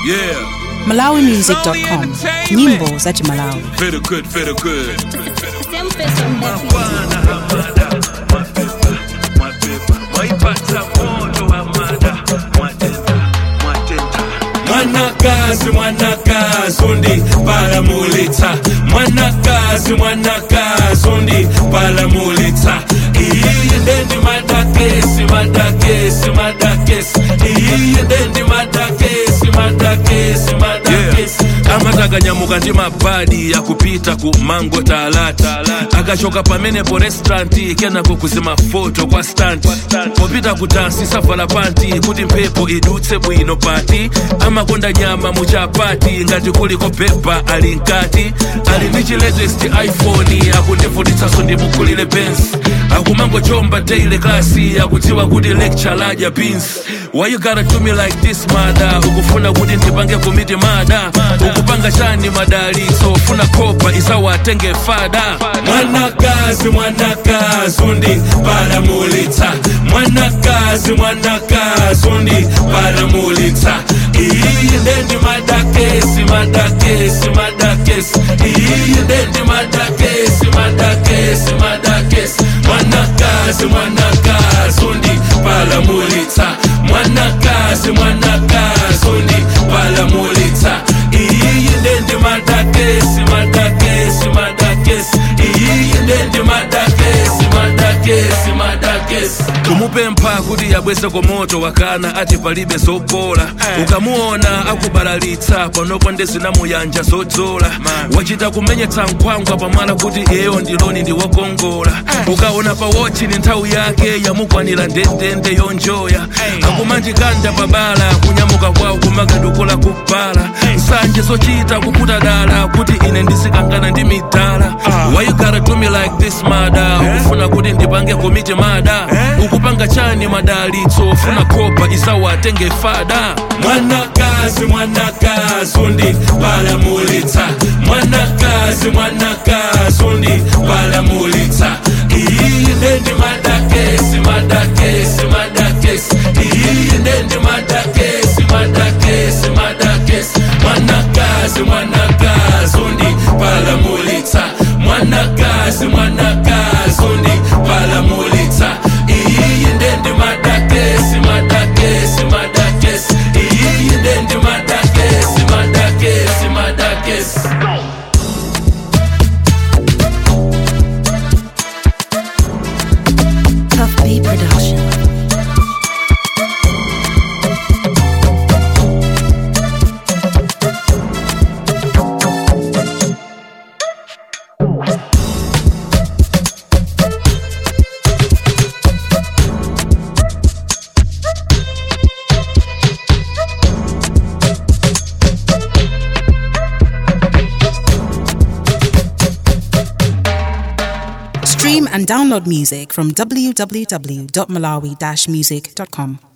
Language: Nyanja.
Yeah, malawimusic.com nyimbo za chimalawi feel good, feel good. Mwanakazi, mwanakazi undi palamulitsa mwanakazi mwanakazi undi palamulitsa iyi ndendi madakesi madakesi madakesi iyi ndendi madakesi madakesi madakesi amatakanyamukira ndi mabadi akupita ku mango talata akachoka pamenepo restauranti kenako kuzima foto kwa stanti popita kudansi savala panti kuti mphepo idutse bwino pati amakonda nyama muchapati ngati kuliko pepa ali nkati ali ndi chilatest iphone akundivutitsanso ndimukulire benz akumangochomba daily klasi akudziwa kuti lecture ladya beans why you gotta do me like this mada ukufuna kuti ndipange komiti mada ukupanga chani madalitso ufuna kopa isawatenge fada mwanakazi mwanakazi undi palamulitsa mwanakazi mwanakazi undi palamulitsa iyi ndendi madakesi madakesi madakesi iyi ndendi madakesi madakesi madakesi mwanakazi mwanakazi undi palamulitsa mwanakazi mwanakazi undi palamulitsa iyi ndendi madakesi madakesi madakesi iyi ndendi madakesi madakesi madakesi kumupempha kuti yabweze komoto wakana ati palibe zopola ukamuona akubalalitsa panopo ndezinamuyanja zodzola wachita kumenyetsa nkhwangwa pamala kuti iyeyo ndiloni ndiwokongola ukaona pa wochi ni nthawi yake yamukwanira ndendende yonjoya akumanjikanda pabala kunyamuka kwawo kumakadukula kubala nsanje zochita kuputa dala kuti ine ndisikangana ndi midala why you gotta do me like this mada ukufuna kuti ndipange komiti mada ukupanga chani madalitso ufuna kopa isawatenge fada mwanakazi mwanakazi undi palamulitsa mwanakazi mwanakazi undi palamulitsa iyi ndendi madakesi madakesi madakesi iyi ndendi madakesi madakesi madakesi mwanakazi mwanakazi undi palamulitsa mwanakazi mwanakazi undi palamulitsa iyi ndendi madakesi madakesi madakesi iyi ndendi madakesi madakesi madakesi Puff B Production Stream and download music from www.malawi-music.com